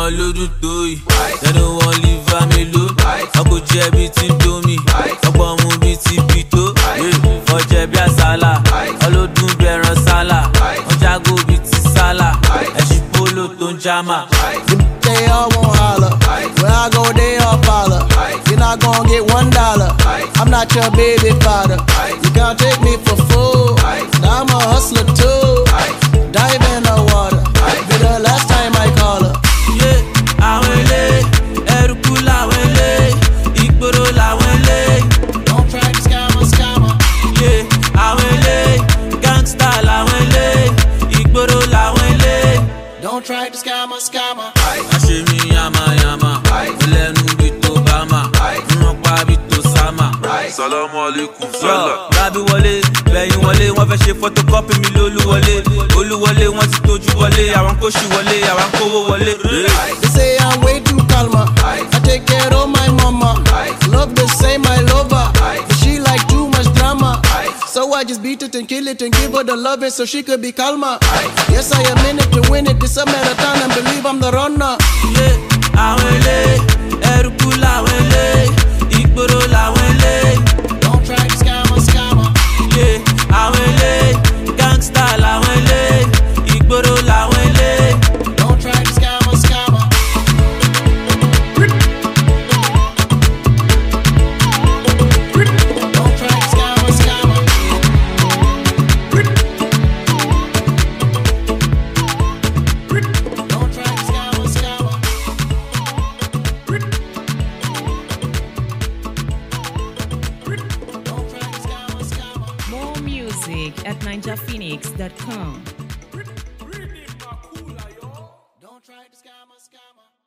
wọn lódún tó yìí tẹnu wọn liva mélòó ọkọ̀ jẹ́ bíi ti domi ọ̀pọ̀ mu bíi ti bìtó ọjẹ́ bí àsálà ọlọ́dún bí ẹran sálà wọ́n jágó bíi ti sálà ẹ̀sìn polo tó ń jámà. They all won't holler. When I go, they all follow. You're not gonna get one dollar. I'm not your baby father. You can't take me for fool. Now I'm a hustler too. Dive in the water. Be the last time I call her. Yé àwọn ilé ẹrùkú làwọn ilé ìgboro làwọn ilé. Don't try to scam a scammer. Yé àwọn ilé gangsta làwọn ilé ìgboro làwọn ilé. Don't try to scam a scammer. Àṣe mi yamayama, ìlẹ́nu bí tó bá mà, wọ́n pa bí tó sámà. Salamu alaikum Yọ sala. rábí wọlé, bẹ̀yìn wọlé, wọ́n fẹ́ ṣe photocopy mi lólúwọlé. Olúwọlé wọ́n ti tójú wọlé, àwọn kò ṣì wọlé, àwọn kówó wọlé. They say I'm way too calmer. I take care of my mama. Love the same, I love her. But she like too much drama. So I just beat it and kill it and give her the loving so she could be calmer. Yes, I am in it to win it. This a marathon and believe I'm the runner. Yé àwọn ilé ẹrùkú làwọn ilé ìgboro làwọn ilé. Don't try to scam a scammer. Yé àwọn ilé gangsta làwọn ilé ìgboro làwọn ilé. Don't try to scam a scammer. Don't try to scam a scammer. Don't try to scam a scammer. Don't try to scam a scammer. More music at ninjaphoenix.com. Don't try to scam a scammer.